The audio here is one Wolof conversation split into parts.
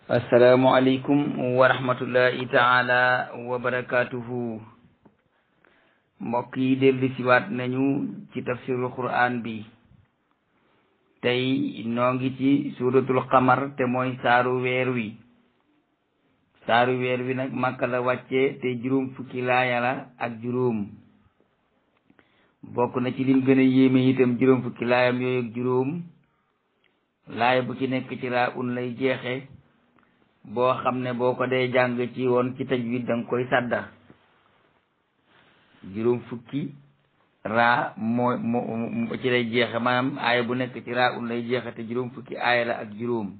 asalaamualeykum wa rahmatullahi taala wa barakatuhu mbokk yi dellu siwaat nañu ci tafsirul quran bi tey noo ngi ci suratul qamar te mooy saaru weer wi saaru weer wi nag màkka la wàcce te juróom fukki laaya la ak juróom bokk na ci lim gën a yéeme itam juróom fukki laayam yooyu ak juróom laaya bu ci nekk ci raa un lay jeexe boo xam ne boo ko dee jàng ci woon ci tajwid danga koy sàdda juróom fukki raa moo moo ci lay jeexe maanaam aaya bu nekk ci raa un lay jeexe te juróom fukki aaya la ak juróom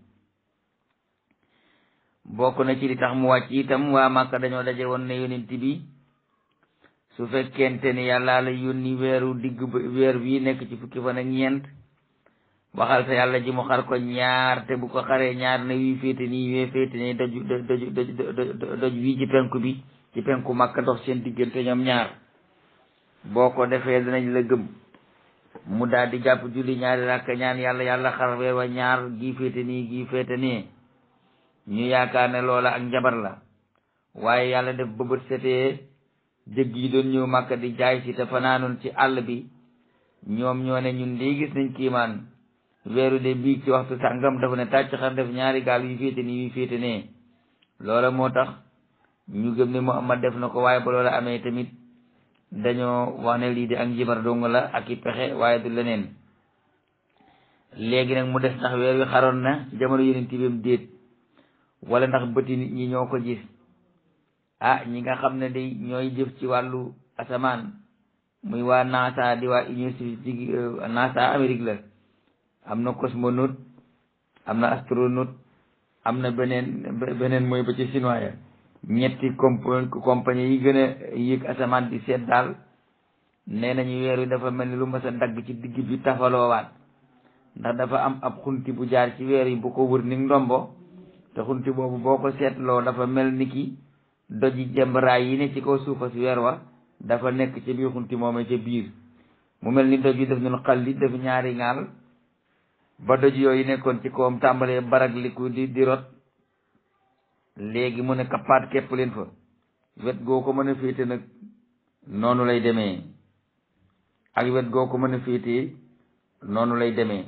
bokk na ci li tax mu wàcc itam waa Màkka dañoo daje woon ne yonent bi su fekkente ni yàlla la yónni weeru digg weer bii nekk ci fukki fan ak ñeent waxal sa yàlla ji mu xar ko ñaar te bu ko xaree ñaar ne wii féete nii wee féete nii doju doju doj wii ci penku bi ci penku Makka dox seen diggante ñoom ñaar boo ko defee danañ la gëm mu daal di jàpp julli ñaari rakk ñaan yàlla yàlla xar weer wa ñaar gii féete nii gii féete nii ñu yaakaar ne loola ak njabar la waaye yàlla def bëbët setee jëgg yi doon ñëw Makka di jaay si te fanaanoon ci àll bi ñoom ñoo ne ñun lii gis nañ kiimaan weeru de bii ci waxtu sàngam dafa ne tàcc xar def ñaari gaal yu féete nii yu féete nee loola moo tax ñu gëm ne Muhammad def na ko waaye ba loola amee tamit dañoo wax ne lii di ak njibar dong la ak i pexe waaye du leneen léegi nag mu des ndax weer wi xaroon na ci jamono yeneen tibam déet wala ndax bëti nit ñi ñoo ko gis ah ñi nga xam ne day ñooy jëf ci wàllu asamaan muy waa NASA di waa Union soviétique NASA Amérique la am na cosmonaute am na astronaute am na beneen beneen mooy ba ci chinois ya ñetti comp compagnie yi gën a yéeg asamaan di seet daal nee nañu weer wi dafa mel ni lu mas a dagg ci digg bi tafaloowaat ndax dafa am ab xunti bu jaar ci weer yi bu ko wër ni ndombo te xunti boobu boo ko seetloo dafa mel ni ki doji jembaraay yi ne ci kaw suufa si weer wa dafa nekk ci biir xunti moomee ca biir mu mel ni doj yi def ñun xal li def ñaari ŋaal ba doj yooyu nekkoon ci kawam tàmbalee barag liku di di rot léegi mu ne kappaat képp leen fa wet goo ko mën a féete nag noonu lay demee ak wet goo ko mën a féete noonu lay demee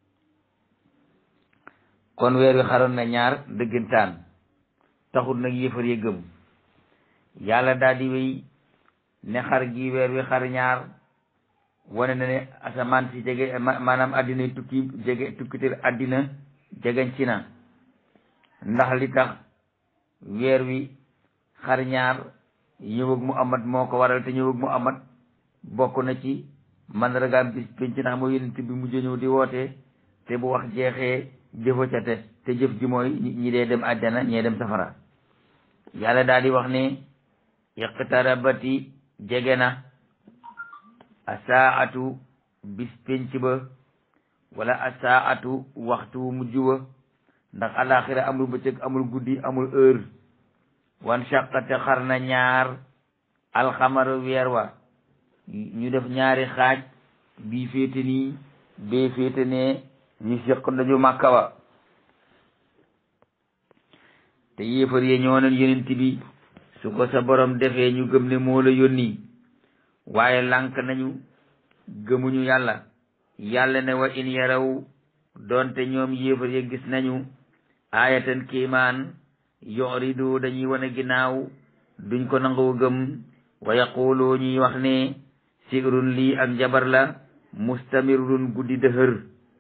kon weer wi xaroon na ñaar dëggantaan taxul nag yëfar ya gëm yàlla daal di wéy ne xar gi weer wi xar ñaar wane na ne asamaan si jege maanaam àddina tukki jege tukkitel àddina jegeñ ci na ndax li tax weer wi xar ñaar ñëwag mu amat moo ko waral te ñëwag mu amat bokk na ci mandargaam bis penc ndax moo yonent bi mujj ñëw di woote te bu wax jeexee jëfa ca te te jëf ji mooy ñi dee dem àjjana ñee dem safara yàlla daal di wax ne iqtarabati jege na asaatu bis penc ba wala asaatu waxtu mujj wa ndax alaxira amul bëccëg amul guddi amul heure wan shaqate xar na ñaar alxamaru weer wa ñu def ñaari xaaj bii féete nii bee féete nee ñu seq dañu màkka wa te yéefar yee ñoo neen yonent bi su ko sa borom defee ñu gëm ne moo la yónni waaye lànk nañu gëmuñu yàlla yàlla ne wa in yaraw doonte ñoom yéefar ya gis nañu aayatan kiimaan yoridu dañuy wane ginnaaw duñ ko nangoo gëm wa yaqulu ñuy wax ne sirun lii ak njabar la mustamirun guddi dëhër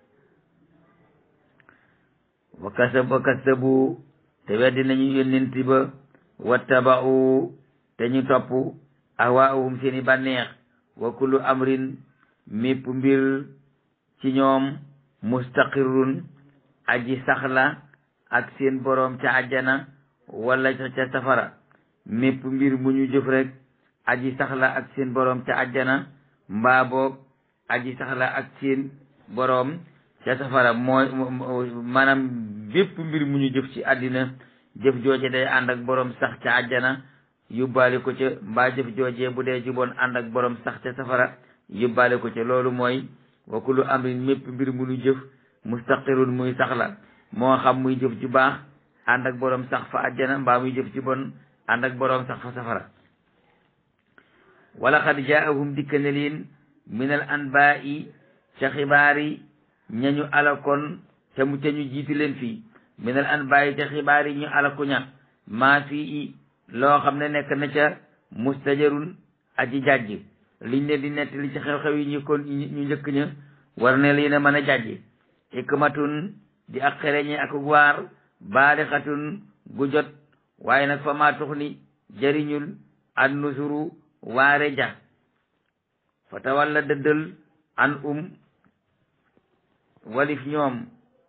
wa kasab wa kasabu te weddi nañu yónnent ba wattaba'u te ñu topp ahwaahum seeni bànneex wa kullu amrin mépp mbir ci ñoom mustaqirrun aji saxla ak seen boroom ca àjjana wala ca safara mépp mbir mu ñu jëf rek aji saxla ak seen boroom ca àjjana mbaa boog aji saxla ak seen boroom ca safara mooy maanaam bépp mbir mu ñu jëf ci àddina jëf jooje day ànd ak boroom sax ca àjjana yóbbaale ko ca mbaa jëf joojee bu dee juboon ànd ak boroom sax ca safara yóbbaale ko ca loolu mooy wa kullu amrin mépp mbir mu ñu jëf mustaqirun muy saxla moo xam muy jëf ju baax ànd ak boroom sax fa àjjana mbaa muy jëf ci bon ànd ak boroom sax fa safara wala xad jaahum dikka ne leen min al anbaa'i ca xibaar yi ñañu alakoon te mu ca ñu jiitu leen fii min al anbaa'i ca xibaar yi ñu alaku ña maa fii loo xam ne nekk na ca mustajarun aji jàjj liñ leen di nettali ci xew-xew yi ñu kon ñu njëkk ña war ne lii na mën a jàjj hikmatun di ak xereñe ak waar baalixatun gu jot waaye nag fa maa tux ni jariñul an nusuru waare ja fa tawalla dëddal an um walif ñoom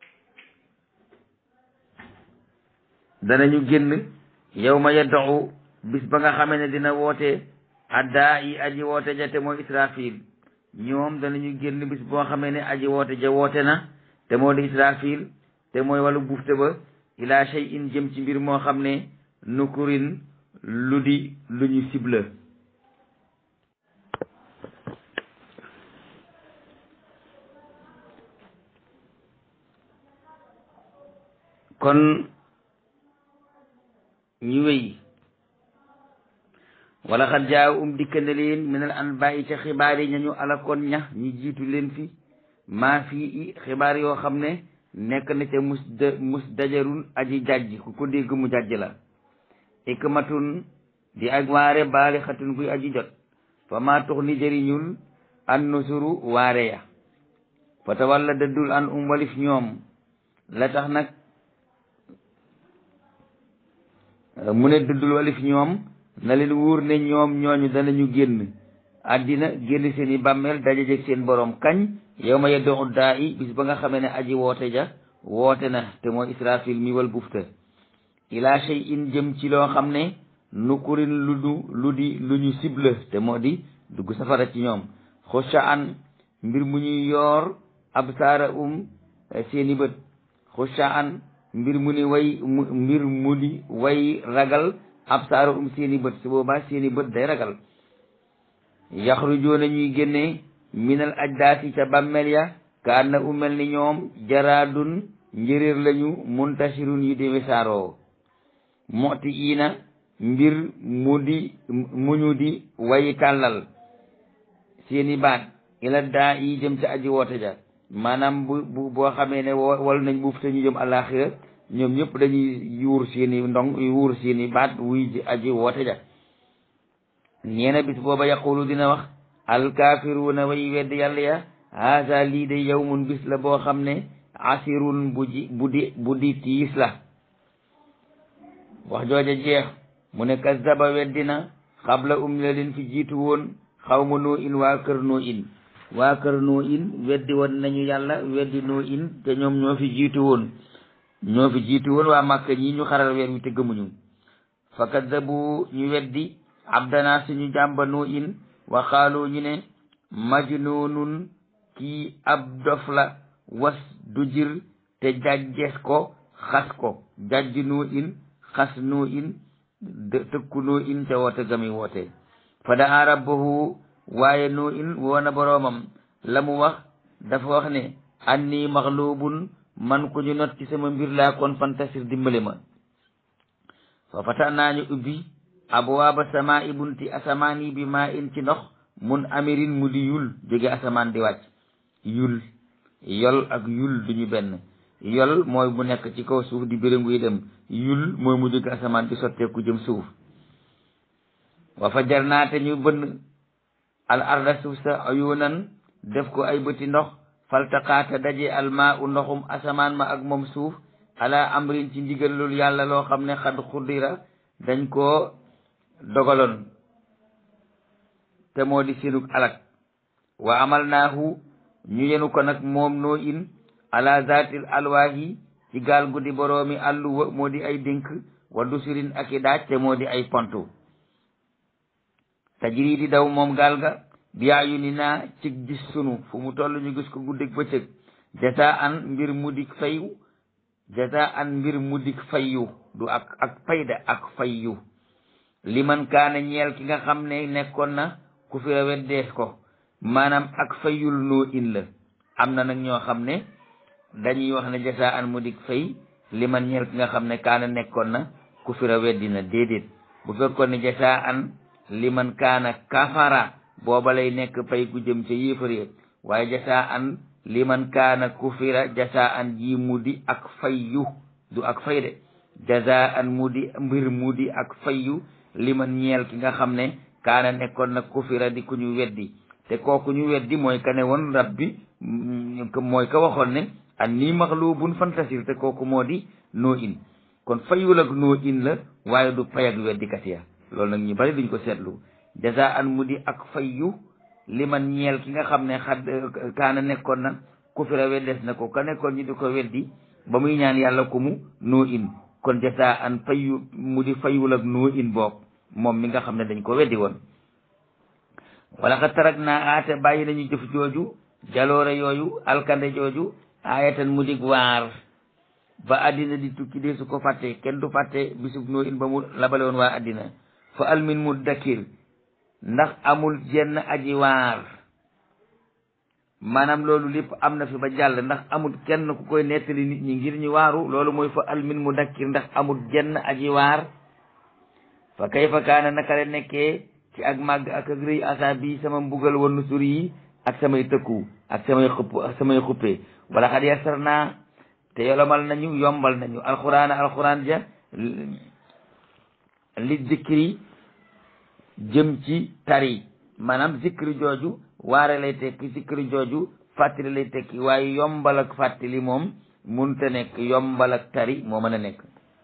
danañu génn yow ma yaddoxu bis ba nga xamee ne dina woote addaa yi aji woote ja te mooy israfil ñoom danañu génn bis boo xamee ne aji woote ja woote na te moo di israfil te mooy wàllu bufte ba ila shay in jëm ci mbir moo xam ne nukurin lu di lu ñu sibla kon ñu wéy wala xat jaaw um dikkande leen minal anbaa'i ca xibaar yi ñañu alakoon ña ñi jiitu leen fi maa fii i xibaar yoo xam ne nekk na ca mus da mus dajarun aji jàjj ku ko dégg mu jàjj la ikmatun di ak waare baali xatun kuy aji jot fa maa tux ni jëriñul an nusuru waare ya fa tawalla dëddul an um walif ñoom la tax nag mu ne dëddul walif ñoom na leen wóor ne ñoom ñooñu danañu génn àddina génn seen i bàmmeel dajajeg seen borom kañ yow ma yeddo uddaa i bis ba nga xamee ne aji woote ja woote na te mooy israfil mi wal bufta ila shay in jëm ci loo xam ne nukurin lu du lu di lu ñu cible te moo di dugg safara ci ñoom xusha an mbir mu ñuy yoor absaara um seeni bët xusha an mbir mu ni way mbir mu di way ragal absaara um seeni bët su boobaa seeni bët day ragal yaxrujoona ñuy génne minal ajdaasi ca bàmmeel ya ka anna umel ni ñoom jaraadun njëréer lañu muntashirun yu di wisaaroo moti iina mbir mu di mu ñu di way tàllal seeni baat ila daa yi jëm ca aji woote ja maanaam bu bu boo xamee ne wal nañ buuf te ñu jëm àllaaxira ñoom ñëpp dañuy yuur seeni ndong yuur seeni baat wuy ji aji woote ja ñeena bis booba yaqulu dina wax alkaafiruuna way wedd yàlla ya haasa lii de yawmun bis la boo xam ne asirun bu ji bu di bu di tiis la wax jooja jeex mu ne kazzaba weddina xabla um la leen fi jiitu woon xawma noo in waa kër noo in waa kër noo in weddi woon nañu yàlla weddi noo in te ñoom ñoo fi jiitu woon ñoo fi jiitu woon waa màkka ñi ñu xaral weer wi te gëmuñu fa kazzabu ñu weddi abdana suñu jàmba noo in wa xaalu ñu ne majnuunun kii ab dof la was du jir te jàjjees ko xas ko jàjj noo in xas noo in tëkku noo in te woote gami woote fa daa rabbahu waaye noo in woona boroomam la mu wax dafa wax ne anni maxluubun man ku ñu not ci sama mbir laa kon fantasir dimbale ma fa fata naa ñu ubbi abwaaba samaa i bunti asamaan yi bi maa in ci ndox mun amirin mu di yul jóge asamaan di wàcc yul yol ak yul duñu benn yol mooy bu nekk ci kaw suuf di béréngu yi dem yul mooy mu jóge asamaan di sotteeku jëm suuf wa fa jar naa te ñu bënn al arda suuf sa ayunan def ko ay bëti ndox faltaqaata daje almaa u ndoxum asamaan ma ak moom suuf ala amrin ci ndigalul yàlla loo xam ne xad xuddira dañ koo dogaloon te moo di seenug alak wa amal naahu ñu yenu ko nag moom noo in ala zatil alwaahi ci gaal guddi boroomi àlluwa moo di ay dénk wa dusurin ak i daaj te moo di ay pontu tajiri di daw moom gaal ga biyaayu ni naa ci gis sunu fu mu toll ñu gis ko guddig bëccëg jasa an mbir mu dik fayu jasa an mbir mu dik fayu du ak ak fayda ak fayu liman kaana ñeel ki nga xam ne nekkoon na ku fi weddees ko maanaam ak fayul noo in la am na nag ñoo xam ne dañuy wax ne jasa an mu dik fay li man ñeel ki nga xam ne kaana nekkoon na kufira weddi na déedéet bu fekkoon ne jasa an li man kaana kafara booba lay nekk pay gu jëm ca yéefar waaye jasa an li man kaana kufira jasa an ji mu di ak fayyu du ak fay de jasa an mu di mbir mu di ak fayyu li man ñeel ki nga xam ne kaana nekkoon na kufira di ku ñu weddi te kooku ñu weddi mooy ka ne woon rab bi mooy ka waxoon ne an nii maxluubun fantasir te kooku moo di noo in kon fayul ak noo in la waaye du pay ak weddikat ya loolu nag ñu bari duñ ko seetlu jaza an mu di ak fayyu li man ñeel ki nga xam ne xad kaana nekkoon na kufira weddes na ko ka nekkoon ñu di ko weddi ba muy ñaan yàlla ko mu noo in kon jaza an fayyu mu di fayul ak noo in boog moom mi nga xam ne dañ ko weddi woon wala xa tarak naa aate bàyyi nañu jëf jooju jaloore yooyu alkande jooju aayatan mu dig waar ba àddina di tukki dee su ko fàtte kenn du fàtte bisub noo in ba mu labale woon waa àddina fa almin mu dakkir ndax amul jenn aji waar maanaam loolu lépp am na fi ba jàll ndax amul kenn ku koy nettali nit ñi ngir ñu waaru loolu mooy fa almin mu dakkir ndax amul jenn aji waar fa kayfa kaana naka la nekkee ci ak màgg ak ak rëy asa bi sama mbugal wa nusur yi ak samay tëkku ak samay xupp ak samay xuppe wala xad yasar naa te yolomal nañu yombal nañu alxuraan alxuraan ja li zikri jëm ci tari maanaam zikri jooju waare lay tekki zikri jooju fàttali lay tekki waaye yombal ak fàttali moom munta nekk yombal ak tari moo mën a nekk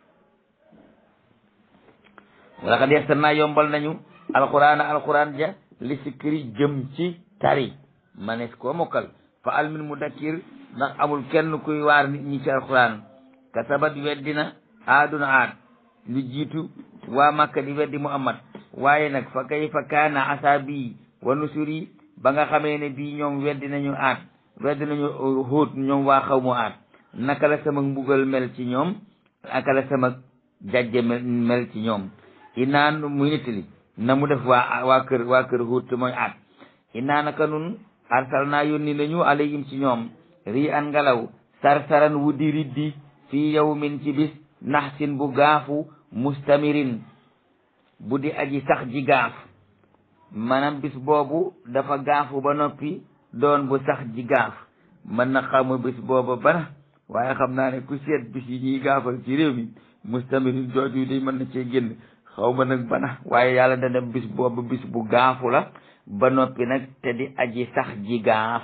wala xad yasar naa yombal nañu alxuraan alxuraan ja li zikri jëm ci tari manes koo mokkal fa almin mu dakkir ndax amul kenn kuy waar nit ñi ci alxuraan kasabat weddina aaduna aad lu jiitu waa makka di weddi muhammad waaye nag fa kayfa kaana asaabi wa nusuri ba nga xamee ne bii ñoom weddi nañu aad weddi nañu hóot ñoom waa xaw mu aad naka la sama mbugal mel ci ñoom naka la sama jajje mel ci ñoom inaan muy nettali na mu def waa waa kër waa kër hóot te mooy aad inaa naka nun arsal naa yónni nañu alayhim ci ñoom rii an ngelaw sarsaran wu di riddi fii yawmin ci bis naxsin bu gaafu mustamirin bu di aji sax ji gaaf maanaam bis boobu dafa gaafu ba noppi doon bu sax ji gaaf mën na xamu bis booba bana waaye xam naa ne ku seet bis yi ñuy gaafal ci réew mi mustamirin jooju day mën na cee génn xaw ma nag bana waaye yàlla dana bis boobu bis bu gaafu la ba noppi nag te di aji sax ji gaaf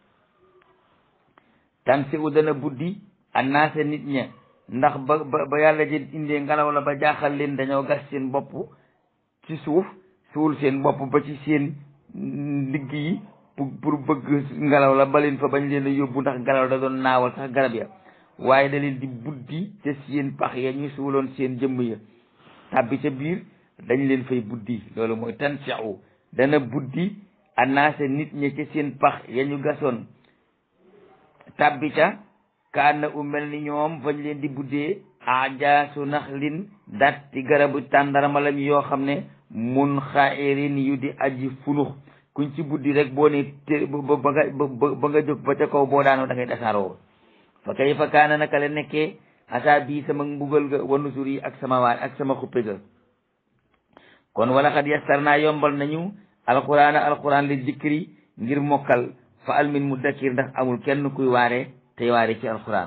tan si u dana buddi annaase nit ña ndax ba ba ba yàlla jël indee ngelaw la ba jaaxal leen dañoo gas seen bopp ci suuf suul seen bopp ba ci seen ndigg yi pour pour bëgg ngelaw la ba leen fa bañ leen a yóbbu ndax ngelaw da doon naawal sax garab ya waaye da leen di buddi ca seen pax ya ñu suuloon seen jëmm ya tàbbi ca biir dañ leen fay buddi loolu mooy tan si u dana buddi annaase nit ña ca seen pax ya ñu gasoon tàbbi ca kaan na u mel ni ñoom fañ leen di buddee ajaasu naxlin datti garabu tàndarama lañ yoo xam ne mun xairin yu di aji funux kuñ ci buddi rek boo ne te ba ba nga ba nga jóg ba ca kaw boo daanoo da ngay dasaaroo fa kay fa kaana naka la nekkee asa bii sama mbugal ga wa nusur yi ak sama waat ak sama xuppe ga kon wala xad yassar naa yombal nañu alquran alquran li zikri ngir mokkal fa almin mu dakkir ndax amul kenn kuy waare tey waare ci alquran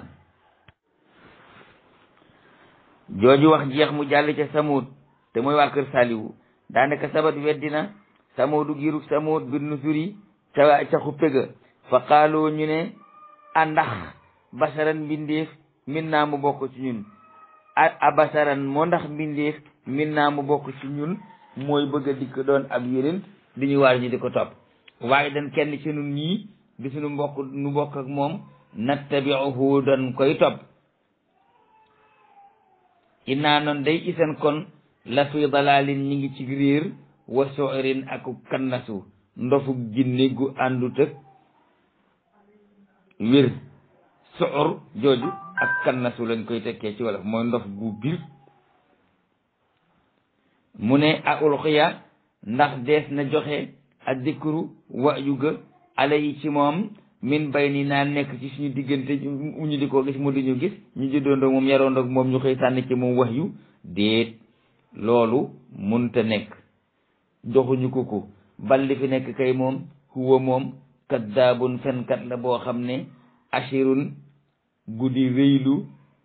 jooju wax jeex mu jàll ca samud te mooy waa kër saliwu daanaka sabat weddina samudu giruk samud bir nusuri ca ca xuppe ga fa qaaloo ñu ne andax basaran mbindeef min naa mu bokk ci ñun a basaran moo ndax mbindeef min naa mu bokk ci ñun mooy bëgg a dikk doon ab yéneen di ñu waar ñu di ko topp waaye dan kenn ci nun ñii di suñu mbokk nu bokk ak moom nattabiuhu dan koy topp innaa noon day isan kon la fi dalalin ñi ngi ci réer wa soirin aku kannasu ndofu jinne gu àndut ak wér soor jooju ak kannasu lañ koy tekkee ci wolof mooy ndof gu bir mu ne a ulxiya ndax dees na joxe ak dikru wa yu ga ala yi ci moom min bay ni naa nekk ci suñu diggante ñu di ko gis mu di ñu gis ñu juddoondoog moom yaroondoog moom ñu koy sànni ci moom wax yu déet loolu munta nekk joxuñu ko ko bal li fi nekk kay moom huwa moom kaddaabun fenkat la boo xam ne ashirun guddi rëylu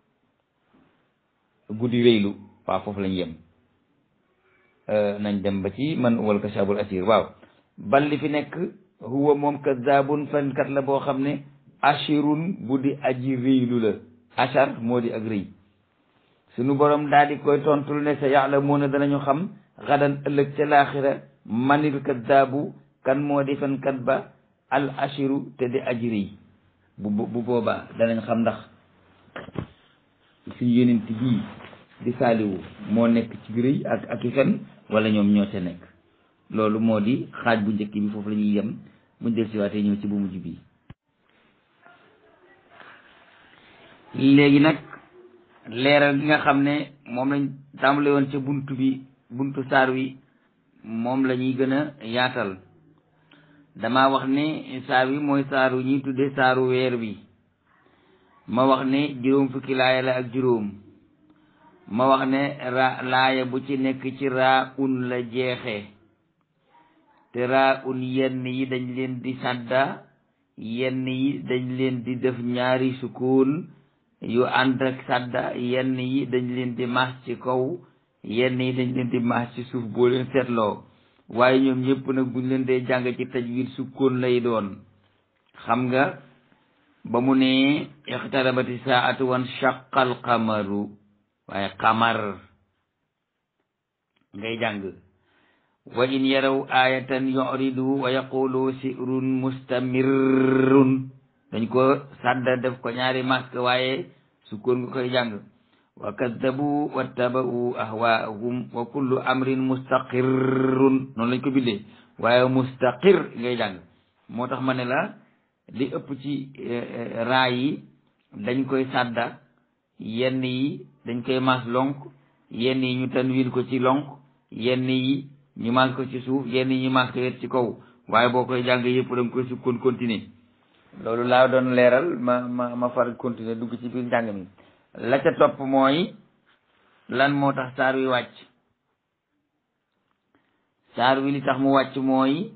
guddi rëylu waaw foofu lañ yem nañ dem ba ci man wal kashabul asir waaw bal li fi nekk huwa moom kaddaabun fenkat la boo xam ne ashirun bu di aji rëylu la ashar moo di ak rëy suñu borom daal di koy tontul ne sa ya'lamuuna danañu xam xadan ëllëg ca laaxira manil kaddaabu kan moo di fenkat ba al ashiru te di aji rëy bu bu boobaa danañ xam ndax suñu yonent bii di saaliwu moo nekk ci rëy ak ak i fen wala ñoom ñoo ca nekk loolu moo di xaaj bu njëkk bi foofu la ñuy yem buñ del siwaatee ñëw ci bu mujj bii léegi nag leeral gi nga xam ne moom lañ tàmbale woon ca buntu bi buntu saar wi moom la ñuy gën a yaatal dama wax ne saar wi mooy saaru ñuy tudde saaru weer wi ma wax ne juróom fukki laaya la ak juróom ma wax ne ra laaya bu ci nekk ci raa un la jeexe te raa un yenn yi dañ leen di sàdda yenn yi dañ leen di def ñaari sukkoon yu ànd ak sàdda yenn yi dañ leen di maas ci kaw yenn yi dañ leen di maas ci suuf boo leen seetloo waaye ñoom ñëpp nag buñ leen dee jàng ci tajwid sukkoon lay doon xam nga ba mu ne ixtarabati saatu wan shaqal qamaru waaye qamar ngay jàng wa in yaraw ayatan yuridu wa yaqulu sirun mustamirrun dañ ko sàdda def ko ñaari masque waaye sukkoon nga koy jàng wa kaddabu wattaba'u ahwaahum wa kullu amrin mustaqirrun noonu lañ ko bindee waaye mustaqir ngay jàng moo tax ma ne la li ëpp ci raa yi dañ koy sàdda yenn yi dañ koy mas lonk yenn yi ñu tanwin ko ci lonk yenn yi ñu mas ko ci suuf yenn yi ñu mas ko yet ci kaw waaye boo koy jàng yëpp da nga koy sukkoon continuer loolu laa doon leeral ma ma ma far continuer dugg ci biir njàng mi la ca topp mooy lan moo tax saar wi wàcc saar wi li tax mu wàcc mooy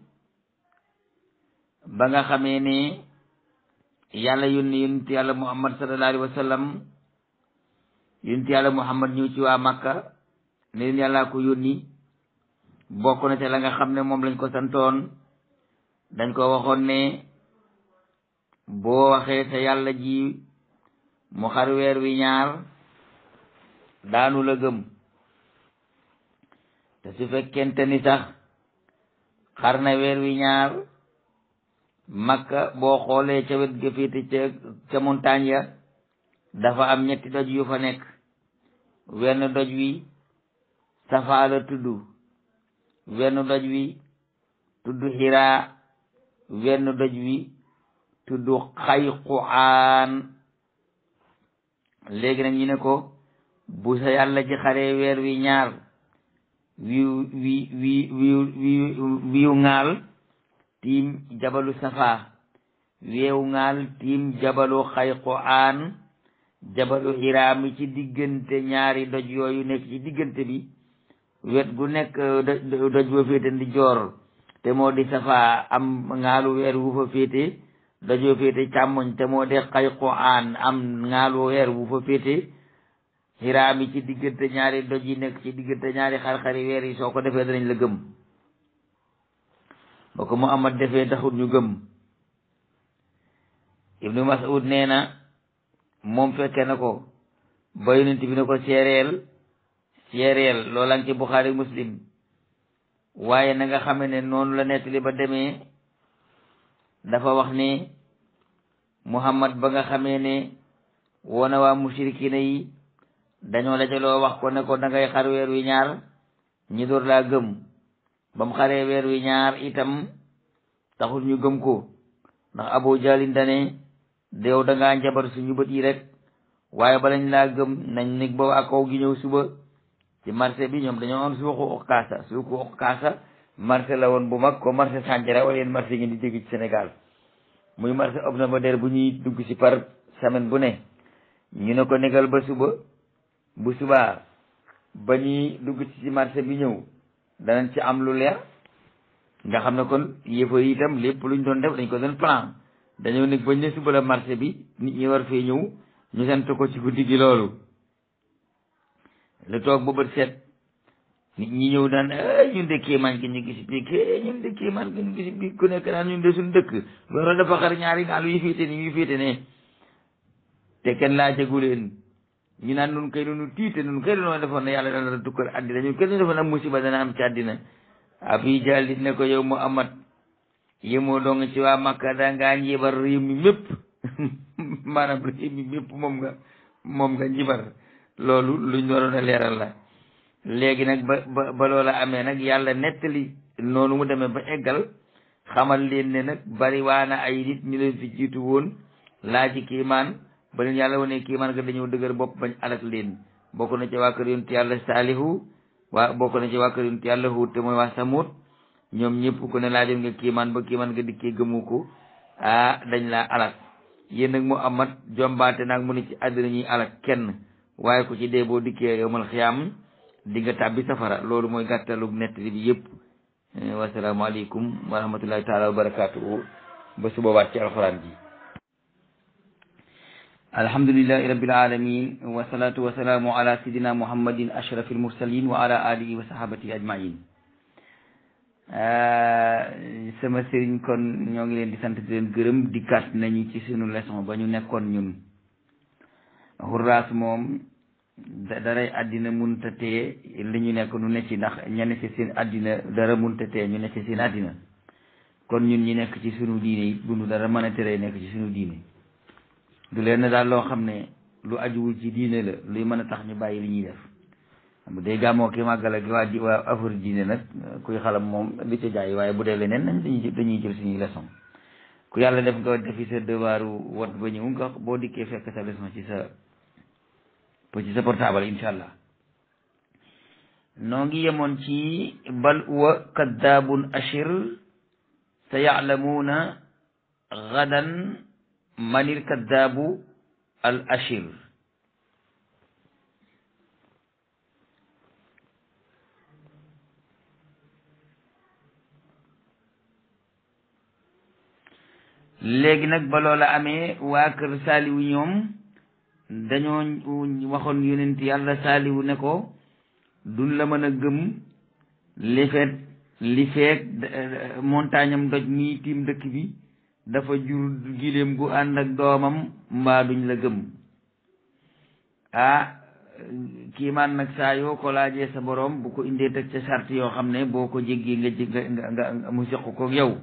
ba nga xamee ne yàlla yónni yonent yàlla muhammad sallallahu alayhi wa sallam yonent yàlla muhammad ñëw ci waa makka ne leen yàllaa ko yónni bokk na ca la nga xam ne moom lañ ko santoon dañ ko waxoon ne boo waxee sa yàlla ji mu xar weer wi ñaar daanu la gëm te su fekkente ni sax xar na weer wi ñaar makka boo xoolee ca wet ga féete ca ca montagne ya dafa am ñetti doj yu fa nekk wenn doj wi safaa la tudd wenn doj wi tudd xiraa wenn doj wi tudd xayquaan léegi nag ñu ne ko bu sa yàlla ci xaree weer wi ñaar wiw wi wi wiw wi wiw ŋaal tiim jabalu safa weew ŋaal tiim jabalu xayquaan jabalu xiraami ci diggante ñaari doj yooyu nekk ci diggante bi wet gu nekk doj ba féete ndi joor te moo di safa am ŋaalu weer wu fa féete dojoo féete càmmoñ te moo de xayquaan am ŋaalu weer wu fa féete xiraami ci diggante ñaari doj yi nekk ci diggante ñaari xar-xari weer yi soo ko defee danañ la gëm ba ko Muhammad defee taxut ñu gëm ibnu Mas'ud nee na moom fekke na ko ba yonent bi ne ko seereel seereel loola ci Buxaari Muslim waaye na nga xame ne noonu la nettali ba demee dafa wax ne Muhammad ba nga xamee ne woona waa mushrikina yi dañoo dajaloo wax ko ne ko da ngay xar weer wi ñaar ñi door laa gëm ba mu xaree weer wi ñaar itam taxul ñu gëm ko ndax Abu Jalin dane deew da ngaa njabar suñu bët yi rek waaye balañ laa gëm nañ nig ba ak kaw gi ñëw suba ci marché bi ñoom dañoo am suuxu okkaasa suuxu okkaasa marché la woon bu mag ko marché Sandiara wala yéen marché ngeen di dégg ci Sénégal muy marché hebdomadaire bu ñuy dugg ci par semaine bu ne ñu ne ko negal ba suba bu subaa ba ñuy dugg ci ci marché bi ñëw danañ ci am lu leer nga xam ne kon yëfa yi itam lépp luñ doon def dañ ko doon plan dañoo nekk bañ ne suba la marché bi nit ñi war fee ñëw ñu sant ko ci guddi gi loolu lu toog ba bët set nit ñi ñëw daan ay ñun de kéemaan gi ñu gis bi ké ñun de kéemaan gi ñu gis bi ku nekk naan ñun de suñu dëkk loolu dafa xar ñaari gaalu yu féete ni yu féete ne te kenn laa jegu leen ñu naan nun kay nunu tiite nun kay dañoo defoon ne yàlla dana tukkal àddina ñun kenn defoon am musiba dana am ci àddina abi jalit ne ko yow mu amat yëmoo dong ci waa Makka da ngaa njibar réew mi mépp maanaam réew mi mépp moom nga moom nga njibar loolu luñ waroon a leeral la léegi nag ba ba ba loola amee nag yàlla nettali noonu mu demee ba eggal xamal leen ne nag bari waana ay nit ñu leen fi jiitu woon laa ci kiimaan ba leen yàlla wane kiimaan nga dañoo dëgër bopp bañ alak leen bokk na ci waa kër yonent yàlla saalihu waa bokk na ci waa kër yonent yàlla huut te mooy waa samut ñoom ñëpp ku ne laajoon nga kiimaan ba kiimaan nga dikkee gëmu ko ah dañ laa alak yéen nag mu amat jombaate nag mu ne ci àddina ñuy alak kenn waaye ku ci dee boo dikkee yowmal xiyaam di nga tàbbi safara loolu mooy gàttalu nettali bi yëpp wasalaamaaleykum wa rahmatullahi taala wa barakatuhu ba suba waat ci alxuraan ji alhamdulillahi rabbil alamin wasalaatu wasalaamu ala sayidina muhammadin ashraf almursalin wa ala alihi wa sahabatihi ajmain sama sëriñ kon ñoo ngi leen di sant di leen gërëm dikkaat nañu ci sunu leçon ba ñu nekkoon ñun xurraas moom daray àddina munta tee li ñu nekk nu ne ci ndax ña ne ci seen àddina dara munta tee ñu ne ci seen àddina kon ñun ñi nekk ci sunu diine it bu nu dara mën a teree nekk ci sunu diine du leen daal loo xam ne lu ajuwul ci diine la luy mën a tax ñu bàyyi li ñuy def bu dee gàmmoo ki màggal ak waa ji waa affaire diine nag kuy xalam moom li ca jaay waaye bu dee leneen nañ dañuy dañuy jël suñuy leçon ku yàlla def nga defi sa devoiru wat ba ñëw nga boo dikkee fekk sa leçon ci sa ci sa portable incha allah noo ngi yemoon ci bal huwa kaddaabun ashir sa yaalamuuna gadan manil kaddaabu al ashir léegi nag ba loola amee waa kër saaliwu ñoom dañoo waxoon yonent yàlla saaliwu ne ko duñ la mën a gëm li feet li feek montagne am doj mii tiim dëkk bi dafa jur giléem gu ànd ak doomam mbaa duñ la gëm ah kiimaan nag saa yoo ko laajee sa boroom bu ko indee teg ca sart yoo xam ne boo ko jéggee nga jég nga nga mu seq ko yow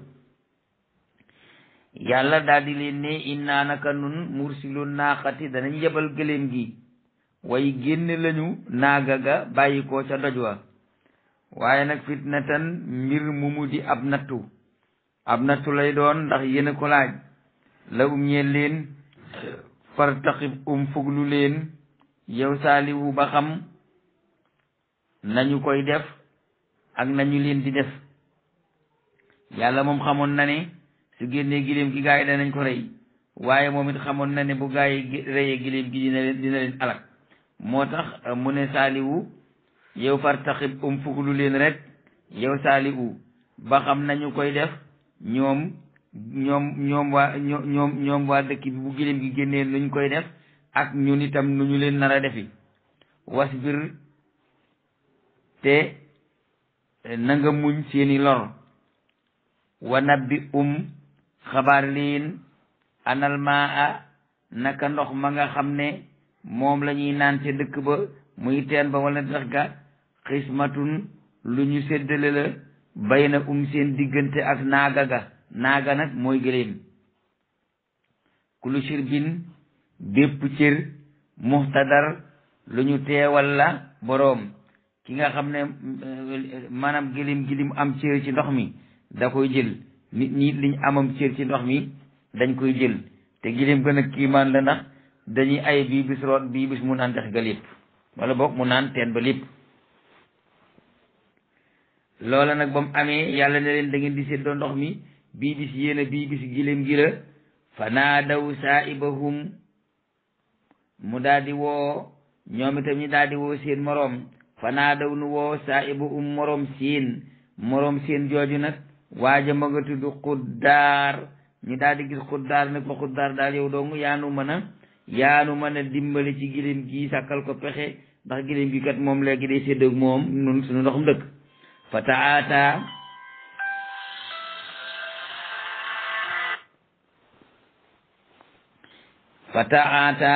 yàlla daal di leen ne innaa naka nun mursilu naaxati danañ yebal gëléem gi way génne lañu naaga ga bàyyi ko ca doj wa waaye nag fitnatan mbir mu mu di ab nattu ab nattu lay doon ndax yéen a ko laaj la um ñeel leen fartaqib um fuglu leen yow saaliwu ba xam nañu koy def ak nañu leen di def yàlla moom xamoon na ne su génnee giléem gi gaa yi danañ ko rey waaye moom it xamoon na ne bu gaa yi reyee giléem gi dina leen dina leen alak moo tax mu ne saaliwu yow fartaxib um fuglu leen rek yow saaliwu ba xam nañu koy def ñoom ñoom ñoom waa ñoom ñoom waa dëkk bi bu giléem gi génnee nuñ koy def ak ñun itam nu ñu leen nar a defi wasbir te na nga muñ seeni lor wa nabbi um xabaar leen anal maa a naka ndox ma nga xam ne moom la ñuy naan ca dëkk ba muy teen ba wala dex ga xismatun lu ñu séddale la bay na um seen diggante ak naaga ga naaga nag mooy gëléem kulu shirbin bépp cër muxtadar lu ñu teewal la boroom ki nga xam ne maanaam gëléem gi lim am cër ci ndox mi da koy jël nit ñi liñ amam cër ci ndox mi dañ koy jël te giléem gën a kiimaan la ndax dañuy ay bii bis root bii bis mu naan dex ga lépp wala boog mu naan teen ba lépp loola nag ba mu amee yàlla ne leen da ngeen di séddoo ndox mi bii bis yéen a bii bis giléem gi la fa naadaw saaibahum mu daal di woo ñoom itam ñu daal di woo seen moroom fa naadaw nu woo saaibahum moroom seen moroom seen jooju nag waaja ma nga tudd xuddaar ñu daal di gis xuddaar ne ko xuddaar daal yow dong yaanu mën a yaanu mën a dimbali ci gilim gi sàkkal ko pexe ndax gilim gi kat moom léegi day séddoog moom nun suñu ndoxum dëkk fa taata fa taata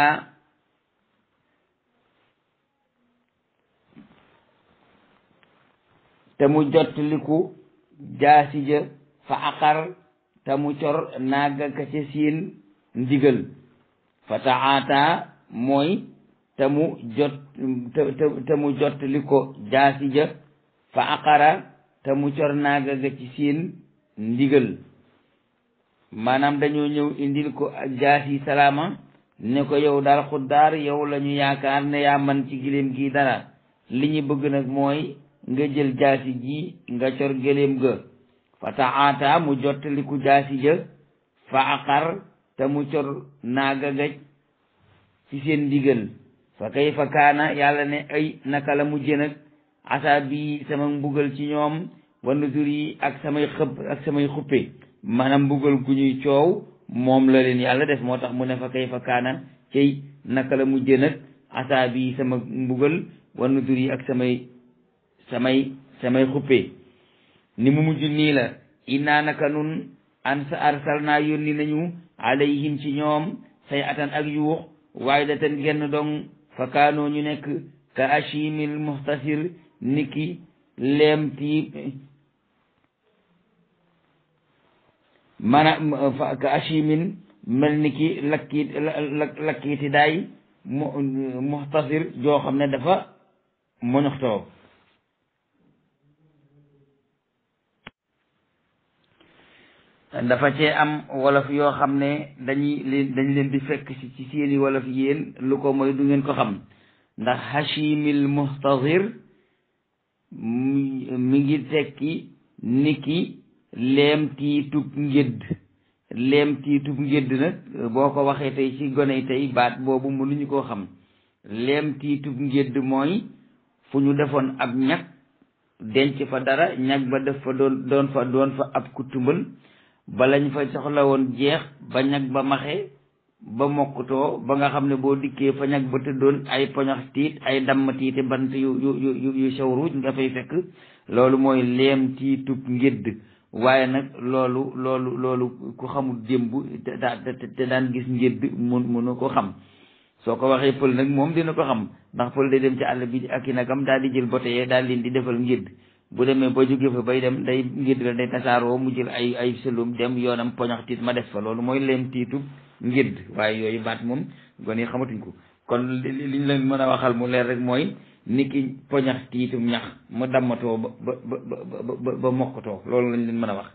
te mu jottaliku jaasi ja fa aqar te mu cor naaga ka ca siin ndigal fa taata mooy te mu jot te te mu jottali ko jaasi ja fa aqara te mu cor naaga ga ci siin ndigal maanaam dañoo ñëw indil ko jaasi salaama ne ko yow daal xuddaar yow la ñu yaakaar ne yaa man ci giléem gi dara li ñu bëgg nag mooy nga jël jaasi ji nga cor gëléem ga fa taata mu jottaliku jaasi ja fa aqar te mu cor naaga gaj ci seen ndigal fa kayfa kaana yàlla ne ay naka la mujje nag asa bi sama mbugal ci ñoom wa nuzur yi ak samay xëb ak samay xuppe maanaam mbugal gu ñuy coow moom la leen yàlla def moo tax mu ne fa kayfa kaana cey naka la mujje nag asa bi sama mbugal wa nuzur yi ak samay samay samay xuppe ni mu mujj nii la innaa naka nun an sa arsal naa yónni nañu alayhim ci ñoom say atan ak yuux waaye da ten genn dong fa kaanoo ñu nekk ka ashimil muhtasir niki leem tiib mana ka ashimin mel niki lakkiit lakkiiti daay muhtasir joo xam ne dafa moñoxtoo dafa cee am wolof yoo xam ne dañuy leen dañ leen di fekk si ci seeni wolof yéen lu ko mooy du ngeen ko xam ndax hashimil muhtazir mi ngi tekki niki leem tiitub ngédd leem tiitub ngédd nag boo ko waxee tey ci gone yi tey baat boobu mënuñu koo xam leem tiitub ngédd mooy fu ñu defoon ab ñag denc fa dara ñag ba def fa doon doon fa doon fa ab kutumbal ba lañ fa soxla woon jeex ba ñag ba maxe ba mokkutoo ba nga xam ne boo dikkee fa ñag ba tëddoon ay poñax tiit ay damm tiite bant yu yu yu yu sew ruuj nga fay fekk loolu mooy leem tiitub ngédd waaye nag loolu loolu loolu ku xamul démb te daan gis ngédd mun munu ko xam soo ko waxee pël nag moom dina ko xam ndax pël day dem ci àll bi ak i nagam daal di jël bote yee daal leen di defal ngédd bu demee ba jóge fa bay dem day ngédd la day tasaaroo mu jël ay ay sëlum dem yoonam poñax tiit ma def fa loolu mooy leem tiitub ngédd waaye yooyu baat moom gone yi xamatuñ ko kon liñ leen mën a waxal mu leer rek mooy niki poñax tiitum ñax mu dammatoo ba ba ba ba ba mokkatoo loolu lañ leen mën a wax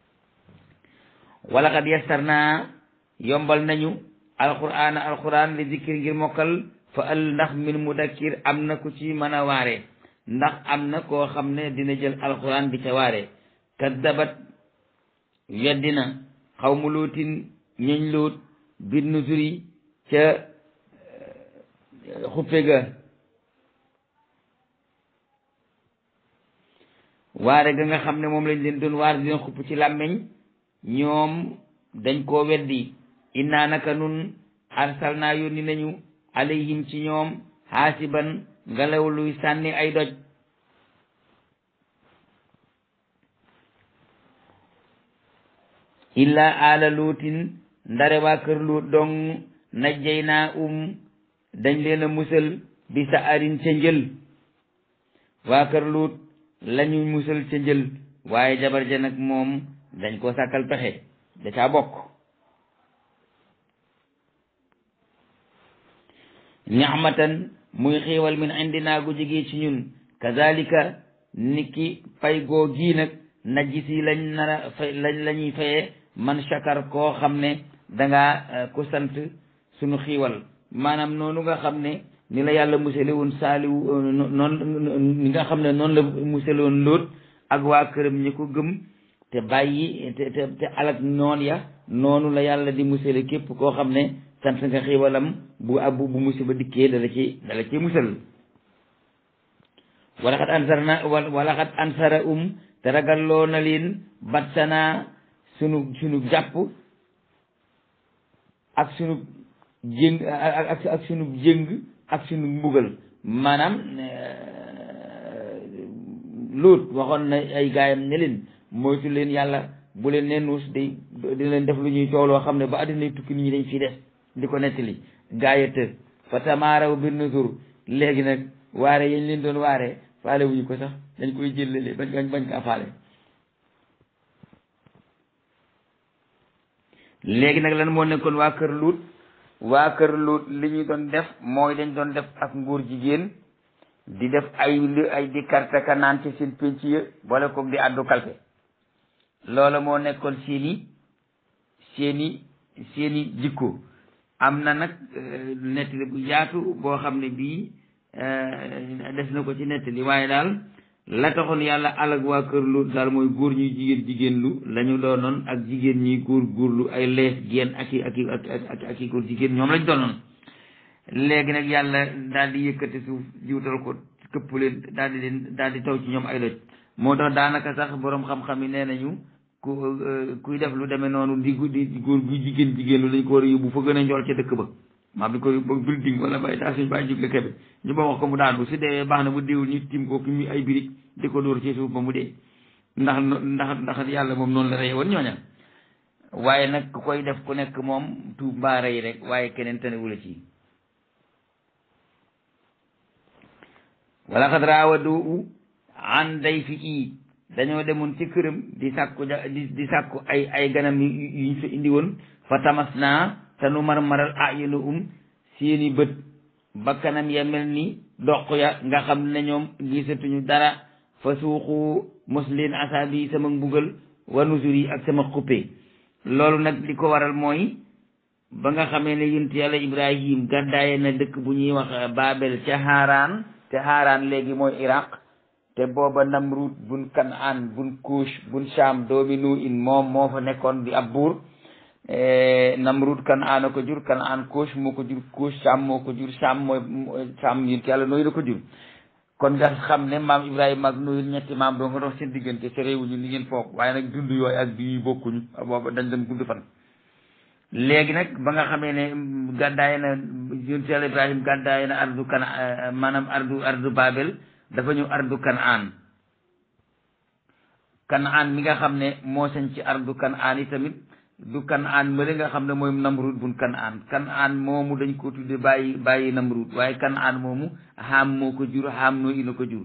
wala xad yastar naa yombal nañu alquran alquran li zikir ngir mokkal fa al ndax min mudakkir am na ku ci mën a waare ndax am na koo xam ne dina jël alquran di ca waare kaddabat weddina xaw mu luutin ñeñ luut bir nusuri ca xuppe ga waare ga nga xam ne moom lañ leen doon waar di leen xupp ci làmmeñ ñoom dañ koo weddi innaa naka nun arsalnaa yónni nañu alayhim ci ñoom xaasiban ngelaw luy sànni ay doj illaa aala luutin ndare waa kër luut dong najjay naa um dañ leen a musal bi sa arin ca njël waa kër luut lañu musal ca njël waaye jabar ja nag moom dañ ko sàkkal pexe da caa bokk ni'matan muy xiiwal min indina gu jógee ci ñun kazalika niki pay goo gii nag najisi lañ nara fay lañ la ñuy fayee man shakar koo xam ne dangaa ko sant suñu xiiwal maanaam noonu nga xam ne ni la yàlla musale woon saaliwu noonu ni nga xam ne noonu la musale woon lóot ak waa këram ñi ko gëm te bàyyi te te te alak noon ya noonu la yàlla di musale képp koo xam ne sant nga xiiwalam bu abbu bu musiba dikkee dala ci dala ci musal wala xat ansar na wala xat ansara um te ragalloo na leen battanaa sunu sunu jàpp ak sunu jéng ak ak sunu jéng ak sunu mbugal maanaam luut waxoon na ay gaayam ne leen moytu leen yàlla bu leen ne nuus day di leen def lu ñuy coow loo xam ne ba àddina tukki nit ñi dañ fi des di ko nettali gaaya të fa tamaaraw bir nusur léegi nag waare yañ leen doon waare faale wuñu ko sax dañ koy jëllale bañ bañ bañ kaa faale léegi nag lan moo nekkoon waa kër luut waa kër luut li ñu doon def mooy dañ doon def ak nguur jigéen di def ay li ay di karte ka naan ci seen pénc ya boole ko di àddu kalpe loola moo nekkoon seeni seeni seeni jikko am na nag nettali bu yaatu boo xam ne bii des na ko ci nettali waaye daal la taxoon yàlla alag waa kër lu daal mooy góor ñuy jigéen jigéen lu la ñu doonoon ak jigéen ñi góor góorlu ay lees geen ak i ak i ak ak i góor jigéen ñoom lañ doonoon léegi nag yàlla daal di yëkkati suuf jiwtal ko këpp leen daal di leen daal di taw ci ñoom ay doj moo tax daanaka sax boroom xam-xam yi nee nañu ku kuy def lu demee noonu di di góor gu jigéen jigéen lu lañ ko war a yóbbu fa gën a njool ca dëkk ba maa bi ko ba building wala bay taa suñ bàyyi jóge kebe ñu ba wax ko mu daanu su dee baax na bu déewul ñu tim ko ki mu ay birig di ko dóor ci suuf ba mu dee ndax ndax ndax yàlla moom noonu la reye woon ñooña waaye nag ku koy def ku nekk moom tuub mbaa rey rek waaye keneen tanewula ci wala xad raawadu an day fi ii dañoo demoon ci këram di sàkku di di sàkku ay ay ganam yuñ fa indi woon fa tamas naa te nu marmaral ayunu um seeni bët bakkanam ya mel ni doq ya nga xam ne ñoom gisatuñu dara fa suuxu mos leen asaabi sama mbugal wa nusuri ak sama xuppe loolu nag li ko waral mooy ba nga xamee ne yunt yàlla ibrahim gàddaaye na dëkk bu ñuy wax babel ca haaraan te haaraan léegi mooy iraq te booba namrud bun kanaan bun kuush bun sham doomi nu in moom moo fa nekkoon di ab buur namrud kanaan a ko jur kanaan kuush moo ko jur kuush sham moo ko jur sham mooy sham yunt yàlla nooyu la ko jur kon nga xam ne maam ibrahima ak nuyu ñetti maam doo nga dox seen diggante te réewuñu li ngeen foog waaye nag dund yooyu ak bii bokkuñu booba dañ dem gudd fan léegi nag ba nga xamee ne gàddaay na yonent yàlla ibrahim gàddaay na ardu kan maanaam ardu ardu babel dafa ñëw ardu kanaan kanaan mi nga xam ne moo sañ ci ardu kanaan yi tamit du kanaan mële nga xam ne mooy namrud bun kanaan kanaan moomu dañ ko tudde bàyyi bàyyi namrud waaye kanaan moomu xaam moo ko jur xaam noo ina ko jur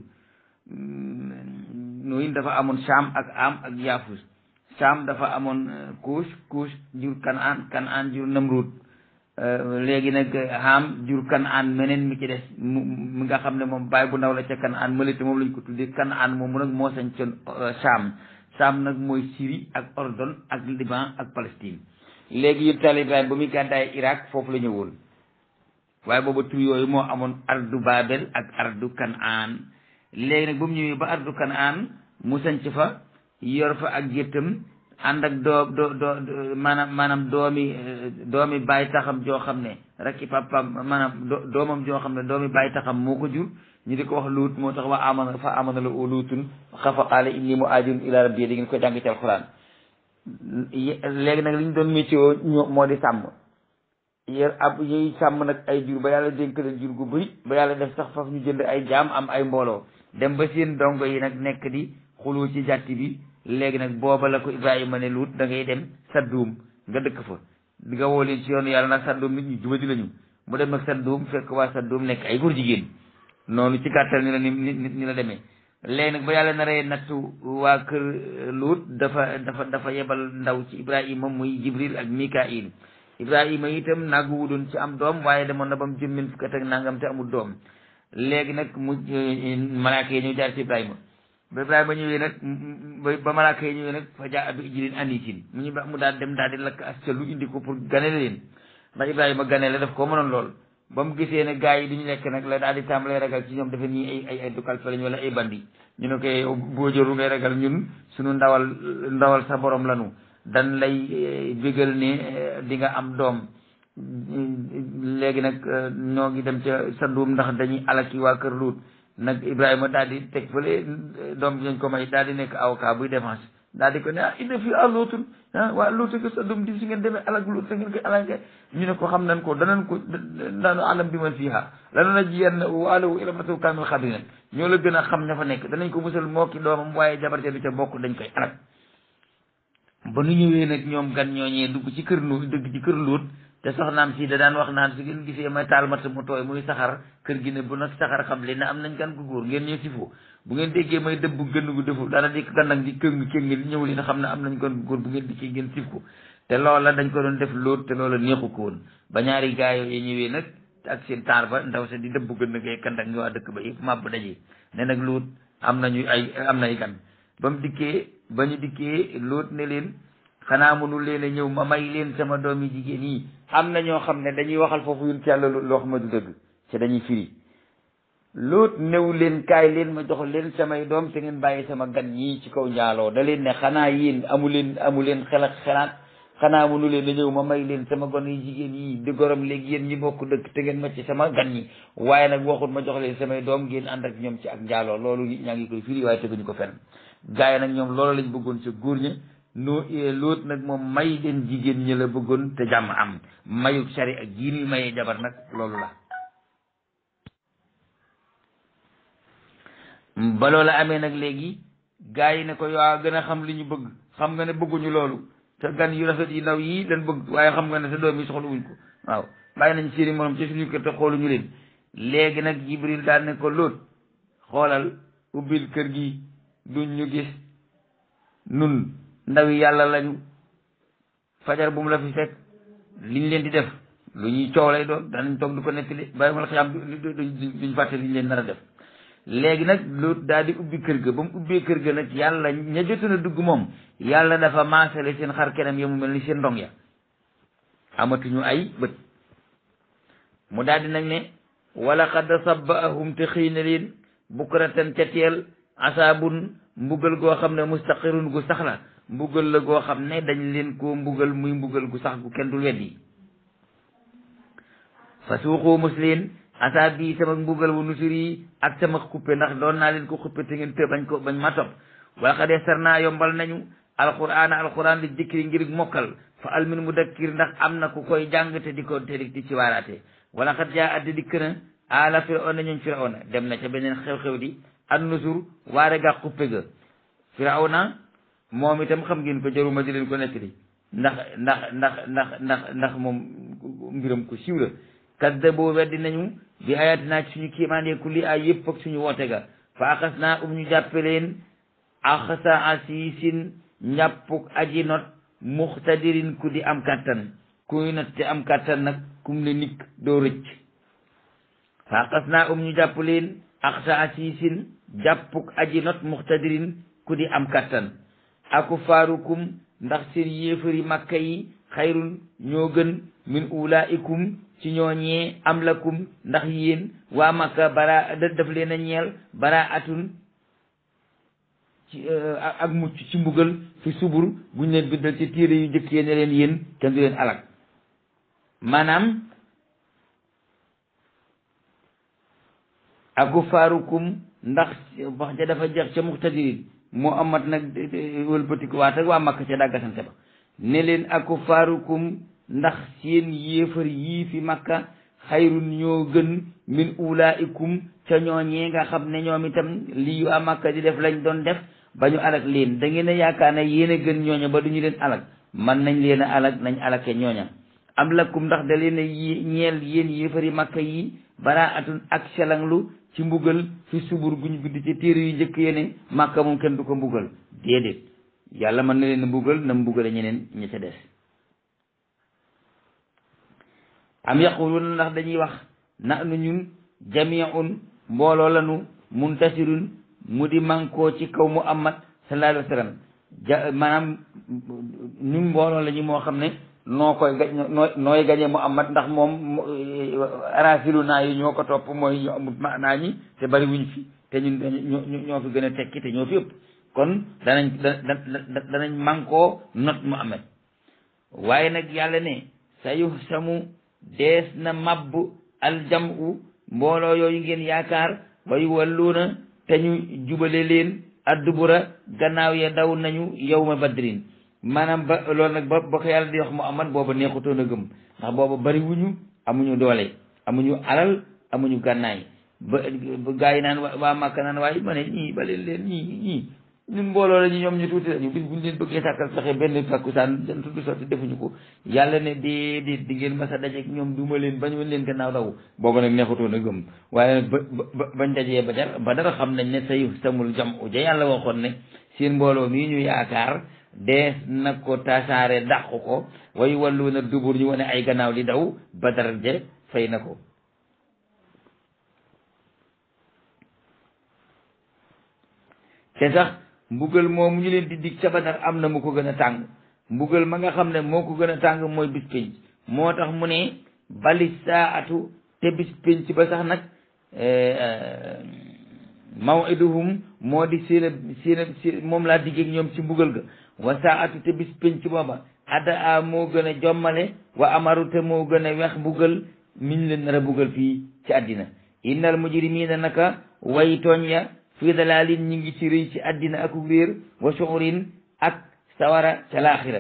nooyin dafa amoon saam ak am ak yaafus saam dafa amoon kuus kuus jur kanaan kanaan jur namrud léegi nag xaam jur kanaan meneen mi ci des mu mi nga xam ne moom baay bu ndaw la ca kanaan mële te moom lañ ko tuddee kanaan moomu nag moo sañ ca saam saam nag mooy Syrie ak Ordon ak Liban ak Palestine léegi yëpp taal Ibrahima ba muy gàddaay Irak foofu la ñëwoon waaye booba tur yooyu moo amoon ardu Babel ak ardu Kanaan léegi nag ba mu ñëwee ba ardu Kanaan mu sanc fa yor fa ak géttam ànd ak doo doo doo maanaam maanaam doomi doomi baay taxam joo xam ne rakki papam maanaam doomam joo xam ne doomi baay taxam moo ko jur ñu di ko wax luut moo tax wa amana fa amana la u luutun xafa qaala inni muhaajirun ila rabbi di ngeen ko jàng ci alxuraan léegi nag li ñu doon météo moo di sàmm yër ab yuy sàmm nag ay jur ba yàlla dénk leen jur gu bëri ba yàlla def sax faf ñu jënd ay jaam am ay mbooloo dem ba seen dongo yi nag nekk di xuloo ci jàtti bi léegi nag booba la ko Ibrahima ne luut da ngay dem Sadduum nga dëkk fa di nga woo leen ci yoonu yàlla nag Sadduum nit ñi jubadi lañu mu dem nag Sadduum fekk waa Sadduum nekk ay góor jigéen noonu ci gàttal ni la ni ni la demee léegi nag ba yàlla naree nattu waa kër luut dafa dafa dafa yebal ndaw ci Ibrahima muy Jibril ak Mikail Ibrahima itam naagu wudoon ci am doom waaye demoon na ba mu jëmmin fukk ak nangam te amul doom léegi nag mu malaaka yi ñëw jaar ci Ibrahima ba Ibrahima ñëwee nag ba malaaka yi ñëwee nag fa jaa abi ijlin anisin mu ñu ba mu daal dem daal di lakk as ca lu indi ko pour ganale leen ndax Ibrahima ganale daf koo mënoon lool ba mu gisee ne gars yi duñu lekk nag la daal di tàmbalee ragal ci ñoom dafa ñii ay ay ay dukal fa lañ wala ay bandi ñu ne ko boo jëru ngay ragal ñun suñu ndawal ndawal sa borom lanu dan lay bégal ne di nga am doom léegi nag ñoo ngi dem ca sa nduum ndax dañuy alaki waa kër Luut nag Ibrahima daal di teg fële doom bi nañ ko may daal di nekk avocat buy défense daal di ko ne ah indi fi ah lootun ah waa lootu ko sa doom di si ngeen demee alak luut sa ngeen koy alake ñu ne ko xam nañ ko danañ ko daanu alam bi man fiiha lana na jiyenn waalawu ilamatu kaamil xadrina ñoo la gën a xam ña fa nekk danañ ko musal moo ki doomam waaye jabarte du ca bokk dañ koy alak ba nu ñëwee nag ñoom gan ñooñee dugg ci kër nu dugg ci kër luut te soxnaam si da daan wax naan su ngeen gisee may taal mat mu tooy muy saxar kër gi ne bu nag saxar xam leen ne am nañ gan gu góor ngeen ñëw si foo bu ngeen déggee may dëbb gën gu defu dara di gànnaag di këng këng di ñëw leen xam ne am nañ gan gu góor bu ngeen dikkee ngeen sif ko te loola dañ ko doon def lóot te loola neexu ko woon ba ñaari gaa yooyu ñëwee nag ak seen taar ba ndaw sa di dëbb gën ngay kandak ñu waa dëkk ba yëpp màbb daje ne nag lóot am nañu ay am nay gan ba mu dikkee ba ñu dikkee lóot ne leen xanaa mënul leen a ñëw ma may leen sama doomi jigéen yi am na ñoo xam ne dañuy waxal foofu yun ci yàlla loo xam ne du dëgg te dañuy firi loot néew leen kaay leen ma jox leen samay doom te ngeen bàyyi sama gan ñii ci kaw njaaloo da leen ne xanaa yéen amu leen amu leen xel ak xelaat xanaa mënu leen a ñëw ma may leen sama gon yi jigéen yi di gorom léegi yéen ñi bokk dëkk te ngeen ma ci sama gan ñi waaye nag waxut ma jox leen samay doom ngeen ànd ak ñoom ci ak njaaloo loolu ñaa ngi koy firi waaye teguñu ko fenn gaay nag ñoom loolu lañ bëggoon sa góor ña noo loot nag moom may leen jigéen ñi la bëggoon te jàmm am mayu sari ak jii ñuy mayee jabar nag loolu la ba loola amee nag léegi gaa yi ne ko yaa gën a xam li ñu bëgg xam nga ne bëgguñu loolu te gan yu rafet yi ndaw yii dañ bëgg waaye xam nga ne sa doom yi soxlawuñ ko waaw bàyyi nañ seeni morom ci suñu kër te xooluñu leen léegi nag jibril daal ne ko loot xoolal ubbil kër gi duñ ñu gis nun ndawi yàlla lañu fajar bu mu la fi fekk liñ leen di def lu ñuy coow lay doon danañ toog du ko nettali bàyyi ma la xam duñ fàtte liñ leen nar a def léegi nag lu daal di ubbi kër ga ba mu ubbee kër ga nag yàlla ña jotoon a dugg moom yàlla dafa maasale seen xar kanam ya mu mel ni seen ndong ya amatuñu ay bët mu daal di nag ne wala xad sabbaahum te xëy na leen bukratan ca teel asaabun mbugal goo xam ne mustaqirun gu sax la mbugal la goo xam ne dañ leen koo mbugal muy mbugal gu sax gu kenn dul weddi fa suuxu musliin asaab bi sama mbugal wu nusuri ak sama xuppe ndax doon naa leen ko xuppe te ngeen të bañ ko bañ ma topp wala xa dee sar naa yombal nañu alquraan alquraan li dikri ngir mokkal fa almin mudakkir ndax am na ku koy jàng te di ko te di ci waaraate wala xat jaa addi dikk na ala firawna ñoom firawna dem na ca beneen xew-xew di an nusur waare ga xuppe ga firawna moom itam xam ngeen ko jaruma di leen ko nettali ndax ndax ndax ndax ndax ndax moom mbiram ko siiw la kaddabu weddi nañu bi ayatina ci suñu kiimaane kulli ay yëpp ak suñu woote ga fa axas naa um ñu jàppe leen axsa asiisin njàppuk aji not muxtadirin ku di am kàttan kuy not te am kàttan nag kum le nikk doo rëcc fa axas naa um ñu jàpp leen axsa asiisin jàppuk aji not muxtadirin ku di am kàttan aku faarukum ndax seen yéefari makka yi xayrun ñoo gën min ulaikum ci ñooñee am lakum ndax yéen waa makka bara daf leen a ñeel bara atun ci ak mucc ci mbugal fi subur buñ leen bindal ci téere yu njëkk ne leen yéen kenn du leen alak maanaam aku faarukum ndax wax ja dafa jeex ca muxtadirin moo amat nag wëlbatiku waat ak waa makka ca dàggasante ba ne leen aku faarukum ndax seen yéefar yii fi makka xayrun ñoo gën min ulaikum ca ñooñee nga xam ne ñoom itam lii waa makka di def lañ doon def ba ñu alak leen da ngeen a yaakaar ne yéen a gën ñooña ba duñu leen alak man nañ leen a alak nañ alake ñooña am lakum ndax da leen a ñeel yéen yéefari makka yi bara atun ak selanglu ci mbugal fi subur guñ bind ci téere yu njëkk yene makka moom kenn du ko mbugal déedéet yàlla mën na leen a mbugal na mbugale ñeneen ña ca des am yaquluna ndax dañuy wax na nu ñun jamiun mbooloo lanu muntasirun mu di mankoo ci kaw muhammad sallallahu alayhi wa sallam ja maanaam ñun mbooloo la ñu moo xam ne noo koy gañ noo nooy gañe Muhammad ndax moom arafilu naa yi ñoo ko topp mooy ñu amut maanaa ñi te bari wuñ fi te ñun ñoo fi gën a tekki te ñoo fi ëpp kon danañ danañ mànkoo not Muhammad waaye nag yàlla ne sa yu samu dees na mabb aljamu mbooloo yooyu ngeen yaakaar way walluuna te ñu jubale leen addubura gannaaw ya daw nañu yawma badrin maanaam ba loolu nag ba ba ko yàlla di wax Muhammad booba neexutoon a gëm ndax booba bari wuñu amuñu doole amuñu alal amuñu gànnaay ba gaa yi naan waa Màkka naan waaye ma ne ñii ba leen leen ñii ñii ñun mbooloo la ñu ñoom ñu tuuti lañu bis buñ leen bëggee sàkkal fexe benn takkusaan seen tudd sotti defuñu ko yàlla ne déedéet di ngeen mas a dajeek ñoom duma leen bañ wan leen gannaaw daw booba nag neexutoon a gëm waaye nag ba ba bañ dajee ba jar ba dara xam nañ ne say samul jam u ja yàlla waxoon ne seen mbooloo mii ñu yaakaar dees na ko tasaare dàq ko way wallu na dubur ñu wane ay gannaaw di daw ba dara je fay na ko te sax mbugal moomu ñu leen di dig ca Badar am na mu ko gën a tàng mbugal ma nga xam ne moo ko gën a tàng mooy bis pénc moo tax mu ne bali saatu te bis pénc ba sax nag mawiduhum moo di seen seen moom laa diggeeg ñoom ci mbugal ga wa saatu te bis pénc booba ada a moo gën a jommale wa amaru te moo gën a wex mbugal miñ leen nar a mbugal fii ci àddina innal mujrimina naka way tooñ ya fii dalaalin ñi ngi ci rëy ci àddina ak réer wa shuurin ak sawara ca laaxira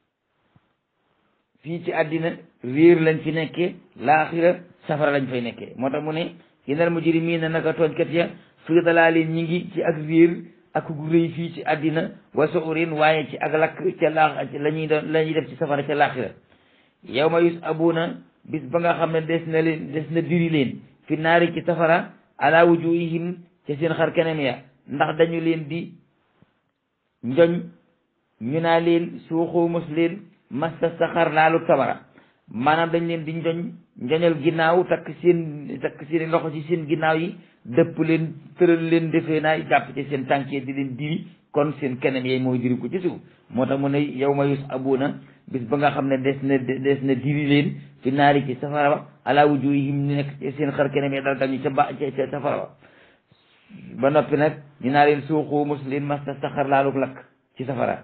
fii ci àddina réer lañ fi nekke laaxira safara lañ fay nekke moo tax mu ne innal mujrimina naka tooñkat ya fii dalaalin ñi ngi ci ak réer ak rëy fii ci àddina wa shuurin waaye ci ak lakk ca laax la ñuy doon la ñuy def ci safara ca laaxira yawma yus abuna bis ba nga xam ne des na leen des na diri leen fi naari ci safara ala wujuhihim ci seen xar keneen ya ndax dañu leen di njoñ ñu naa leen suuxu mos leen masta saxar laalu safara maanaam dañ leen di njoñ njoñal ginnaaw takk seen takk seen loxo ci seen ginnaaw yi dëpp leen tëral leen defee naa jàpp ci seen tànk yi di leen diri kon seen keneen yay mooy diri ko ci suuf moo tax mu ne yow ma yus abuna bis ba nga xam ne des na des na diri leen fi naari ci safara ba ala wujuhihim ñu nekk ci seen xar keneen ya dal tam ñu ca ba ca safara ba ba noppi nag ñu naa leen suuxu mos leen masta saxar laaluk lakk ci safara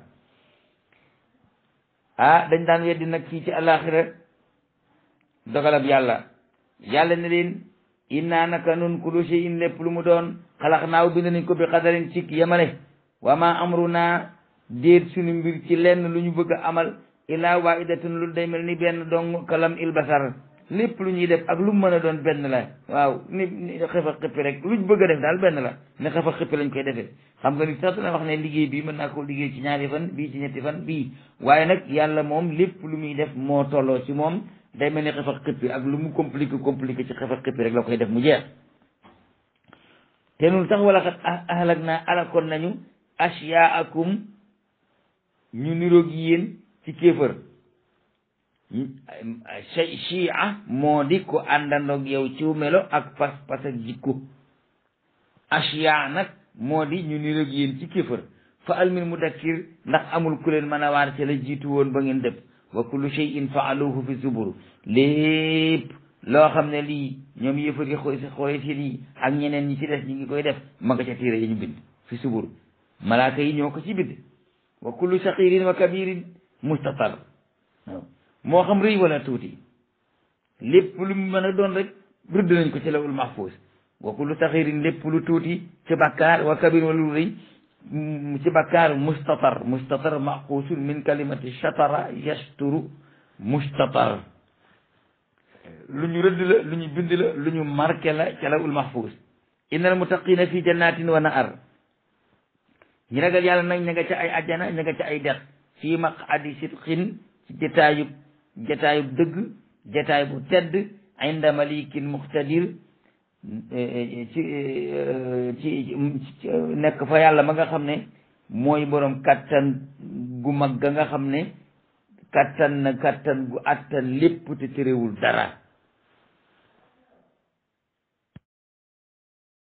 ah dañ daan weddi nag fii ci alaxira dogalab yàlla yàlla ne leen inna naka nun kullu shay'in lépp lu mu doon xalax naaw bind nañ ko bi xadarin ci yemale wa ma amruna déet suñu mbir ci lenn lu ñu bëgg a amal illaa waahidatun lu day mel ni benn dong kalam il basar lépp lu ñuy def ak lu mu mën a doon benn la waaw ni ni xefa xippi rek luñ bëgg a def daal benn la ne xefa xippi lañ koy defee xam nga ni sax dana wax ne liggéey bii mën naa ko liggéey ci ñaari fan bii ci ñetti fan bii waaye nag yàlla moom lépp lu muy def moo tolloo ci moom day mel ni xefa xippi ak lu mu compliqué compliqué ci xefa xippi rek la koy def mu jeex te nun sax wala xat ahlak naa alakoon nañu ashyaakum ñu niroog yéen ci kéefër chia moo di ko àndandoog yow ciw melo ak pas pas ak jikko ashya nag moo di ñu niroog yéen ci kéefër fa almin mudakkir ndax amul ku leen mën a waar ci la jiitu woon ba ngeen dëpp wa kullu shay'in faaluhu fi zubur lépp loo xam ne lii ñoom yëfar yi xooy xooy si yi ak ñeneen ñi ci des ñi ngi koy def ma nga ca téere yi ñu bind fi subur malaaka yi ñoo ko ci bind wa kullu saqirin wa kabirin mustatar waaw moo xam rëy wala tuuti lépp lu mu mën a doon rek rëdd nañ ko ci lawul mahfuus wa kullu saxirin lépp lu tuuti ci bakkaar wa kabir wala lu rëy ci bakkaar mustatar mustatar maxuusun min kalimati shatara yasturu mustatar lu ñu rëdd la lu ñu bind la lu ñu marqué la ci lawul mahfuus innal muttaqina fi jannatin wa nahar ñi ragal yàlla nag ña nga ca ay ajjana ña nga ca ay dex fii maqadi sidqin ci jataayub jataayub dëgg jataay bu tedd inda malikin muqtadir ci ci nekk fa yàlla ma nga xam ne mooy borom kattan gu mag ga nga xam ne kattan na kattan gu attan lépp te terewul dara